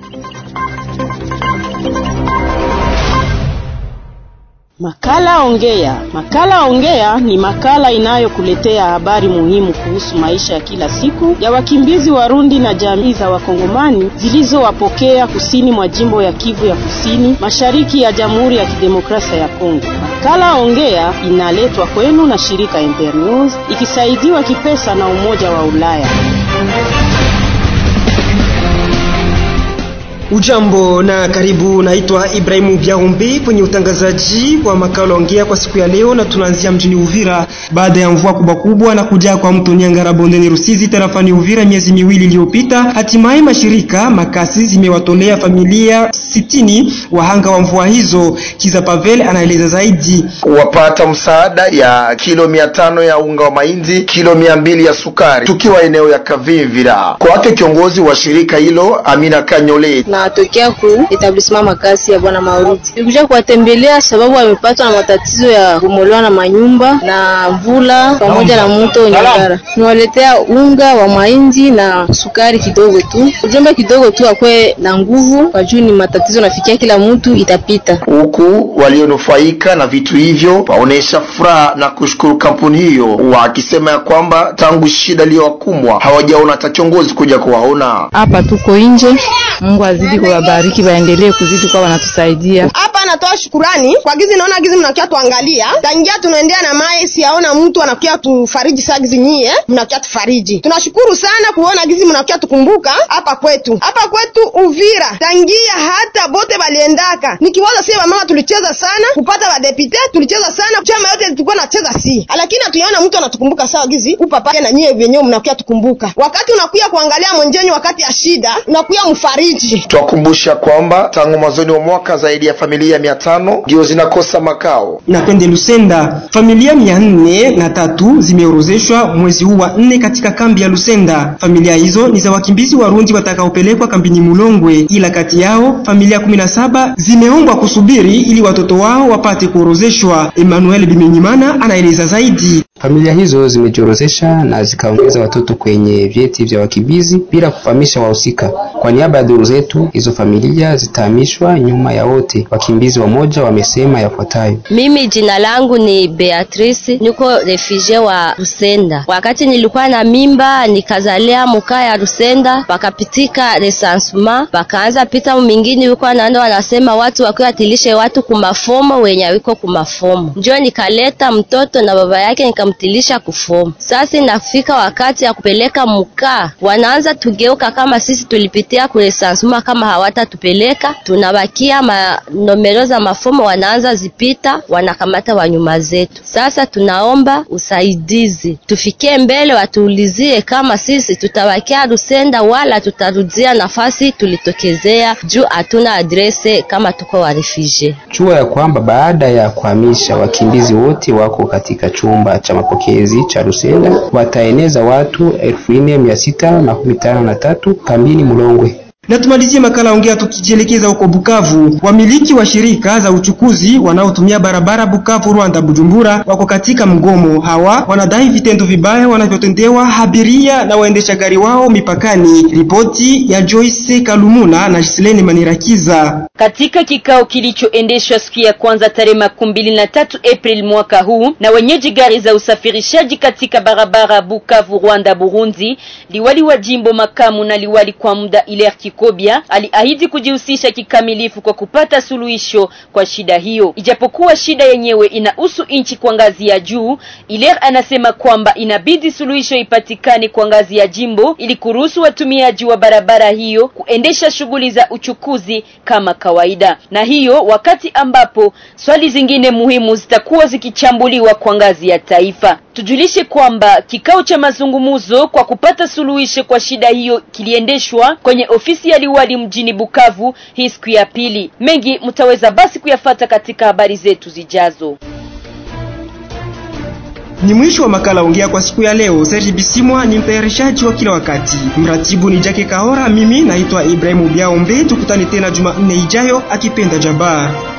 Makala Ongea. Makala Ongea ni makala inayokuletea habari muhimu kuhusu maisha ya kila siku ya wakimbizi Warundi na jamii za Wakongomani zilizowapokea kusini mwa jimbo ya Kivu ya Kusini, mashariki ya Jamhuri ya Kidemokrasia ya Kongo. Makala Ongea inaletwa kwenu na shirika Internews ikisaidiwa kipesa na Umoja wa Ulaya. Ujambo na karibu, naitwa Ibrahimu Biaumbe kwenye utangazaji wa makala ongea kwa siku ya leo, na tunaanzia mjini Uvira. Baada ya mvua kubwa kubwa na kujaa kwa mto Nyangara bondeni Rusizi tarafani Uvira miezi miwili iliyopita, hatimaye mashirika makasi zimewatolea familia sitini wahanga wa mvua hizo. Kiza Pavel anaeleza zaidi. Wapata msaada ya kilo mia tano ya unga wa mahindi, kilo mia mbili ya sukari, tukiwa eneo ya Kavimvira. Kwake kiongozi wa shirika hilo Amina Kanyole natokea ku etablissement makasi ya bwana Mauriti. Nilikuja kuwatembelea sababu wamepatwa na matatizo ya kumolewa na manyumba na mvula pamoja na mto Nyangara. Niwaletea unga wa mahindi na sukari kidogo tu, ujumbe kidogo tu, akwe na nguvu kwa juu ni matatizo nafikia kila mtu itapita. Huku walionufaika na vitu hivyo waonesha furaha na kushukuru kampuni hiyo, wakisema ya kwamba tangu shida iliyowakumwa hawajaona hata kiongozi kuja kuwaona. Hapa tuko nje, Mungu azidi kuwabariki, waendelee kuzidi kwa wanatusaidia hapa. Natoa shukurani kwa gizi, naona gizi mnakia tuangalia tangia tunaendea na mai, siaona mtu anakia tufariji saa gizi nyie mnakia tufariji. Tunashukuru sana kuona gizi mnakia tukumbuka hapa kwetu, hapa kwetu Uvira, tangia hata bote baliendaka. Nikiwaza sie wamama tulicheza sana kupata wadepite, tulicheza sana chama yote tulikuwa nacheza si, lakini hatuyaona mtu anatukumbuka sawa gizi upapa na nyie vyenyewe mnakia tukumbuka. Wakati unakuya kuangalia mwenjenyu wakati ya shida, unakuya mfariji Twakumbusha kwamba tangu mwanzoni wa mwaka zaidi ya familia mia tano ndio zinakosa makao. Na twende Lusenda, familia mia nne na tatu zimeorozeshwa mwezi huu wa nne katika kambi ya Lusenda. Familia hizo ni za wakimbizi Warundi watakaopelekwa kambini Mulongwe, ila kati yao familia kumi na saba zimeombwa kusubiri ili watoto wao wapate kuorozeshwa. Emmanuel Bimenyimana anaeleza zaidi. Familia hizo zimejiorozesha na zikaongeza watoto kwenye vyeti vya wakimbizi bila kufahamisha wahusika. Kwa niaba ya duru zetu, hizo familia zitahamishwa nyuma ya wote. Wakimbizi wamoja wamesema yafuatayo: mimi jina langu ni Beatrice, niko refugee wa Rusenda. Wakati nilikuwa na mimba nikazalia mukaa ya Rusenda, pakapitika recensement, pakaanza pita mingine yuko anaenda wanasema watu wakiwatilishe watu kumafomo wenye wiko kumafomo, njo nikaleta mtoto na baba yake nikamtilisha kufomo. Sasa inafika wakati ya kupeleka mukaa, wanaanza tugeuka kama sisi tulipitia kuresansuma, kama hawatatupeleka tunabakia manomero za mafomo, wanaanza zipita, wanakamata wanyuma zetu. Sasa tunaomba usaidizi, tufikie mbele, watuulizie kama sisi tutabakia Rusenda wala tutarudia nafasi tulitokezea, juu hatuna adrese kama tuko wa refugee. Jua ya kwamba baada ya kuhamisha wakimbizi wote wako katika chumba cha mapokezi cha Rusenda, wataeneza watu elfu nne mia sita makumi tano na tatu kambini Mulongwe. Na tumalizie makala ongea tukijielekeza huko Bukavu. Wamiliki wa shirika za uchukuzi wanaotumia barabara Bukavu Rwanda Bujumbura wako katika mgomo. Hawa wanadai vitendo vibaya wanavyotendewa abiria na waendesha gari wao mipakani. Ripoti ya Joyce Kalumuna na Gisleni Manirakiza. Katika kikao kilichoendeshwa siku ya kwanza tarehe makumi mbili na tatu Aprili mwaka huu na wenyeji gari za usafirishaji katika barabara Bukavu Rwanda Burundi, liwali wa jimbo makamu na liwali kwa muda Hilaire Kikobia aliahidi kujihusisha kikamilifu kwa kupata suluhisho kwa shida hiyo. Ijapokuwa shida yenyewe inahusu nchi kwa ngazi ya juu, Hilaire anasema kwamba inabidi suluhisho ipatikane kwa ngazi ya jimbo ili kuruhusu watumiaji wa barabara hiyo kuendesha shughuli za uchukuzi kama kawaida, na hiyo wakati ambapo swali zingine muhimu zitakuwa zikichambuliwa kwa ngazi ya taifa. Tujulishe kwamba kikao cha mazungumzo kwa kupata suluhisho kwa shida hiyo kiliendeshwa kwenye ofisi ya liwali mjini Bukavu hii siku ya pili. Mengi mtaweza basi kuyafata katika habari zetu zijazo. Ni mwisho wa makala ongea kwa siku ya leo. Serge Bisimwa ni mtayarishaji wa kila wakati, mratibu ni Jake Kahora, mimi naitwa Ibrahimu Biaombe. Tukutane tena Jumanne ijayo akipenda Jabaa.